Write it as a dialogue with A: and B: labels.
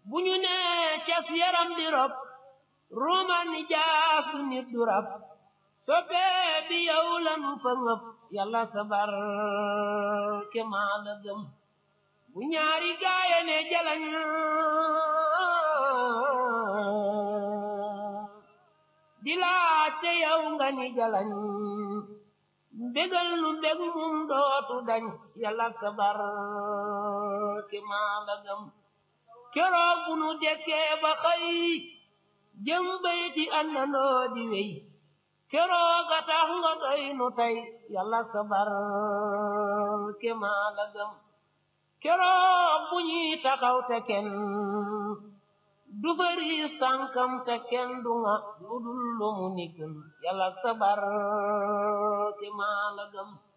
A: bu ñu nee cas yaram di rob ruuman ni jaasu nit du rab soppee bi yow lanu fa ngëp yàlla sabar ke maa la gëm bu ñaari gaaya ne jalañ di laajte yow nga ni jalañ mbégal nu mbég mum dootu dañ yàlla sabar ke maa la gëm keroog bu nu dekkee ba xëy jëm bayti àndandoo di wey keroog a tax nga doy nu tey yàlla sabar ke maa la gëm keroog bu ñuy taxaw te kenn du fari sànkam te kenn du nga lu dul lu mu ni gën yàlla sabar ke maa la gëm